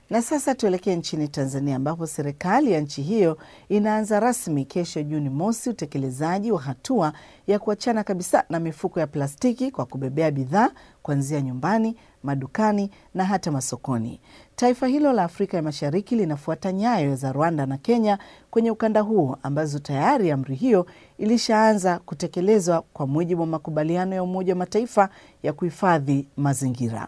Na sasa tuelekee nchini Tanzania ambapo serikali ya nchi hiyo inaanza rasmi kesho Juni mosi utekelezaji wa hatua ya kuachana kabisa na mifuko ya plastiki kwa kubebea bidhaa kuanzia nyumbani, madukani na hata masokoni. Taifa hilo la Afrika ya Mashariki linafuata nyayo za Rwanda na Kenya kwenye ukanda huo ambazo tayari amri hiyo ilishaanza kutekelezwa kwa mujibu wa makubaliano ya Umoja wa Mataifa ya kuhifadhi mazingira.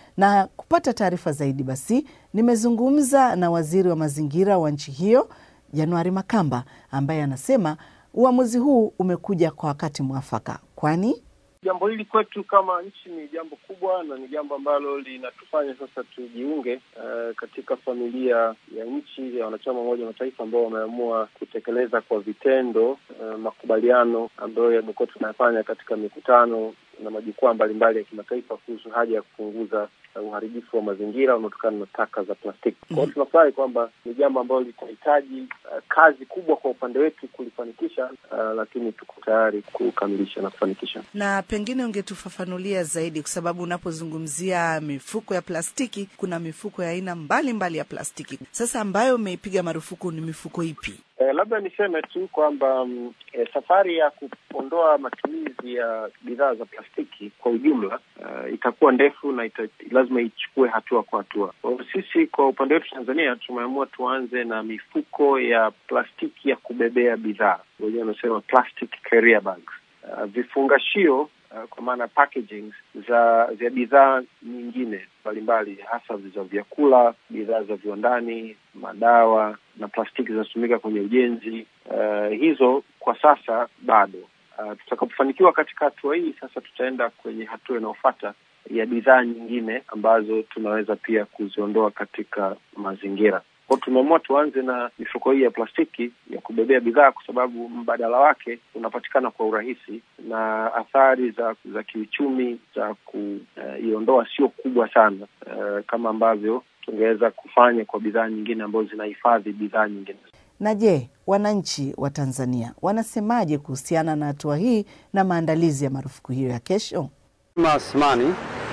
Na kupata taarifa zaidi, basi nimezungumza na waziri wa mazingira wa nchi hiyo Januari Makamba ambaye anasema uamuzi huu umekuja kwa wakati mwafaka, kwani jambo hili kwetu kama nchi ni jambo kubwa na ni jambo ambalo linatufanya sasa tujiunge uh, katika familia ya nchi ya wanachama Umoja wa Mataifa ambao wameamua kutekeleza kwa vitendo uh, makubaliano ambayo yamekuwa tunayafanya katika mikutano na majukwaa mbalimbali ya kimataifa kuhusu haja ya kupunguza uharibifu wa mazingira unaotokana na taka za plastiki. Kwa hiyo tunafurahi kwamba ni jambo ambalo litahitaji uh, kazi kubwa kwa upande wetu kulifanikisha, uh, lakini tuko tayari kukamilisha na kufanikisha. Na pengine ungetufafanulia zaidi, kwa sababu unapozungumzia mifuko ya plastiki, kuna mifuko ya aina mbalimbali ya plastiki. Sasa ambayo umeipiga marufuku ni mifuko ipi? Eh, labda niseme tu kwamba mm, eh, safari ya kuondoa matumizi ya bidhaa za plastiki kwa ujumla uh, itakuwa ndefu na ita, lazima ichukue hatua kwa hatua. Kwa hiyo sisi kwa upande wetu Tanzania tumeamua tuanze na mifuko ya plastiki ya kubebea bidhaa, wenyewe wanasema plastic carrier bags. Uh, vifungashio uh, kwa maana packaging za za bidhaa nyingine mbalimbali hasa za vyakula, bidhaa za viwandani, madawa na plastiki zinazotumika kwenye ujenzi. Uh, hizo kwa sasa bado. Uh, tutakapofanikiwa katika hatua hii sasa, tutaenda kwenye hatua inayofuata ya bidhaa nyingine ambazo tunaweza pia kuziondoa katika mazingira. Kwa tumeamua tuanze na mifuko hii ya plastiki ya kubebea bidhaa kwa sababu mbadala wake unapatikana kwa urahisi na athari za za kiuchumi za kuiondoa uh, sio kubwa sana uh, kama ambavyo tungeweza kufanya kwa bidhaa nyingine ambazo zinahifadhi bidhaa nyingine. Na je, wananchi wa Tanzania wanasemaje kuhusiana na hatua hii na maandalizi ya marufuku hiyo ya kesho? Asmani,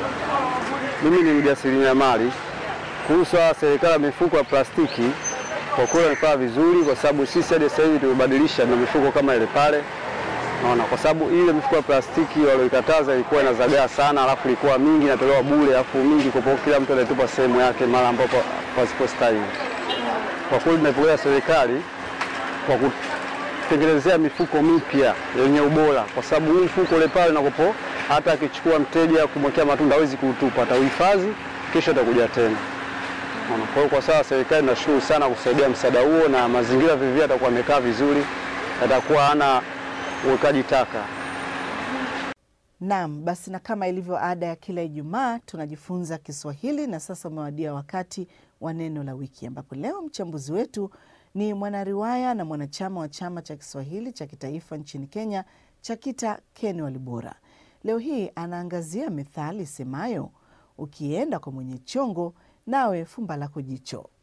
mimi ni mjasiriamali. Kuhusu serikali ya mifuko ya plastiki, kwa kweli wamefanya vizuri, kwa sababu sisi hadi sasa hivi tumebadilisha na mifuko kama ile pale, naona kwa sababu ile mifuko ya plastiki walioikataza ilikuwa inazagaa sana, alafu ilikuwa mingi inatolewa bure, alafu mingi kwa kila mtu anatupa sehemu yake mara ambapo pasipostahili. Kwa kweli tunaipongeza serikali kwa kutengenezea mifuko mipya yenye ubora, kwa sababu huu mfuko ule pale nakopo, hata akichukua mteja kumwekea matunda hawezi kuutupa, atauhifadhi kesho atakuja tena. Kwa hiyo kwa sasa serikali nashukuru sana kusaidia msaada huo, na mazingira vivyo atakuwa amekaa vizuri, atakuwa hana uwekaji taka. Naam, basi na kama ilivyo ada ya kila Ijumaa tunajifunza Kiswahili, na sasa umewadia wakati wa neno la wiki, ambapo leo mchambuzi wetu ni mwanariwaya na mwanachama wa chama cha Kiswahili cha kitaifa nchini Kenya, CHAKITA, Ken Walibora. Leo hii anaangazia methali semayo ukienda kwa mwenye chongo nawe fumba lako jicho.